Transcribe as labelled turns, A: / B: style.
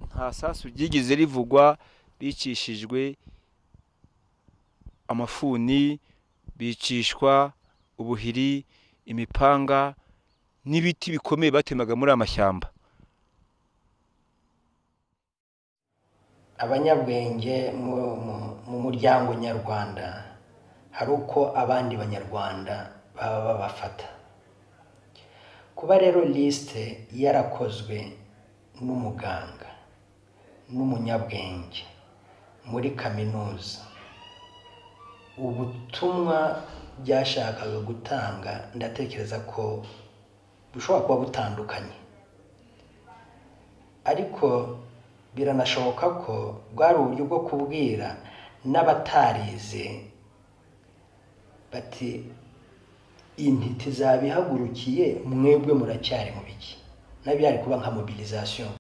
A: nta sasu ryigeze rivugwa bicishijwe amafuni bicishwa ubuhiri imipanga n'ibiti bikomeye batemaga muri amashyamba
B: abanyabwenge mu- mu- mu muryango nyarwanda hari uko abandi banyarwanda baba babafata kuba rero lisite yarakozwe n'umuganga n'umunyabwenge muri kaminuza ubutumwa byashakaga gutanga ndatekereza ko bushobora kuba butandukanye ariko biranashoboka ko bwari uburyo bwo kubwira n'abatarize bati intiti zabihagurukiye mwebwe muracyari mu biki nabi yari kuba nka mobilisation